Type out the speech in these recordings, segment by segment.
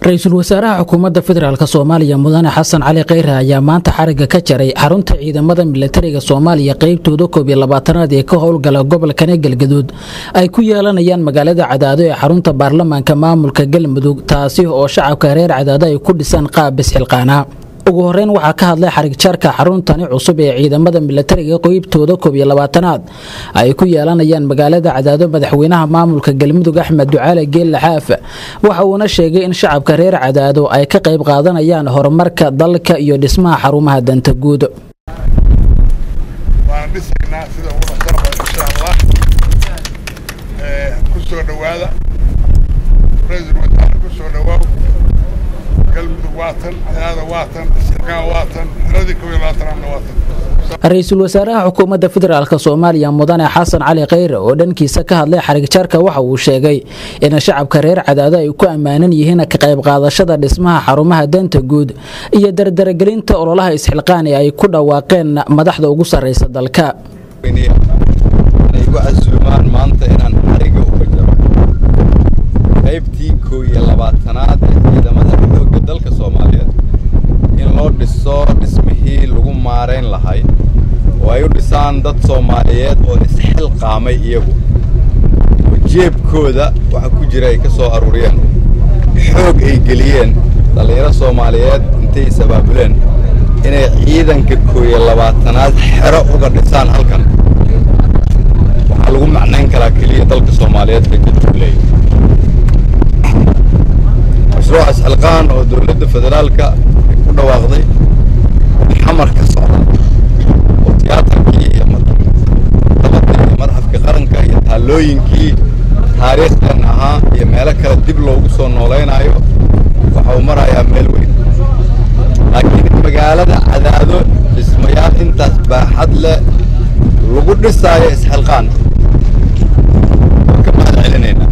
ra-iisul wasaaraha xukuumadda federaalk soomaaliya mudane xasan cali kheyre ayaa maanta xarigga ka jaray xarunta ciidamada milatariga soomaaliya qeybtooda koob iyo labaatanaad ee ka howlgala gobolkane galgaduud ay ku yeelanayaan magaalada cadaado ee xarunta baarlamaanka maamulka galmudug taasi oo shacabka reer cadaado ay ku dhisaan qaab bisxilqaana ugu horeyn waxaa ka hadlay xarigjaarka xaruntani cusub ee ciidamada milatariga qeybtooda koob iyo labaatanaad ay ku yeelanayaan magaalada cadaado madaxweynaha maamulka galmudug axmed ducaale geelle xaaf waxa uuna sheegay in shacabka reer cadaado ay ka qayb qaadanayaan horumarka dalka iyo dhismaha xarumaha danta guud waan dhisaynaa sida ugu dhaqsaaba insha allah ku soo dhowaada ra-iisul wasaare ku soo dhowaaw galmudug waatan cadaada waatan shirkaan waatan xiradii kob iyo labaatanaadna waatan ra-iisul wasaaraha xukuumadda federaalk soomaaliya mudane xasan cali kheyre oo dhankiisa ka hadlay xarigjaarka waxa uu sheegay in shacabka reer cadaado ay ku ammaanan yihiin ka qayb qaadashada dhismaha xarumaha danta guud iyo dardaragelinta ololaha isxilqaan ee ay ku dhawaaqeen madaxda ugu sarraysa dalka igu casuumaan maanta inaan xariga uga jaro qaybtii koo iyo labaatanaad ee ciidamada xoogga dalka soomaaliyeed in loo dhiso dhismihii lagu maarayn lahay oo ay u dhisaan dad soomaaliyeed oo isxilqaamay iyagu oo jeebkooda waxa ku jira ay ka soo aruuriyeen xoog ay geliyeen dhallinyaro soomaaliyeed intay is-abaabuleen inay ciidanka koo iyo labaatanaad xero uga dhisaan halkan waxaa lagu macnayn karaa keliya dalka soomaaliyeed bay ka duuleey mashruuca isxilqaan oo dowladda federaalka ay ku dhawaaqday xamar ka socda oo tiyaatarkii iyo dabadii iyo madxafka qaranka iyo taallooyinkii taariikhdan ahaa iyo meelo kale dib loogu soo noolaynaayo waxa uu marayaa meel weyn laakiin in magaalada cadaado dhismayaal intaas baaxad leh lagu dhisaayo isxilqaan waan ka mahad celinaynaa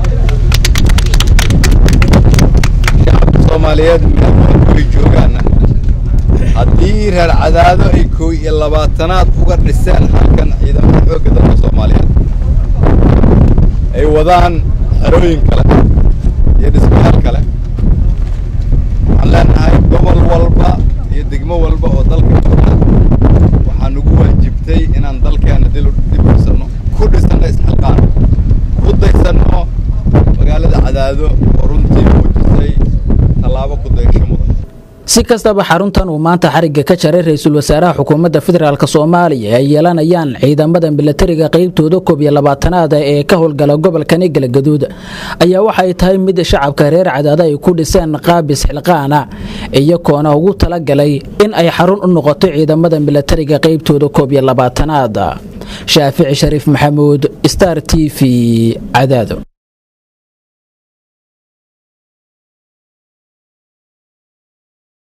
shacabka soomaaliyeed meel walbay joogaana haddii reer cadaado ay kooy iyo labaatanaad uga dhiseen halkan ciidamada xoogga dalka soomaaliyeed ay wadaan xerooyin kale iyo dhismayaal kale waxaan leenahay gobol walba iyo degmo walba oo dalka jooga waxaa nugu waajibtay inaan dalkeena dib dhisanno ku dhisanno isxilqaan ku daysanno magaalada cadaado oo runtii muujisay tallaabo ku daysho mudan si kastaba xaruntan uu maanta xarigga ka jaray ra-iisul wasaaraha xukuumadda federaalk soomaaliya ay yeelanayaan ciidamada milatariga qeybtooda koob iyo labaatanaada ee ka howlgala gobolkani galgaduud ayaa waxay tahay mid shacabka reer cadaado ay ku dhiseen qaabis xilqaana iyagoona ugu talagalay in ay xarun u noqoto ciidamada milatariga qeybtooda koob iyo labaatanaad shaafici shariif maxamuud star t v cadaado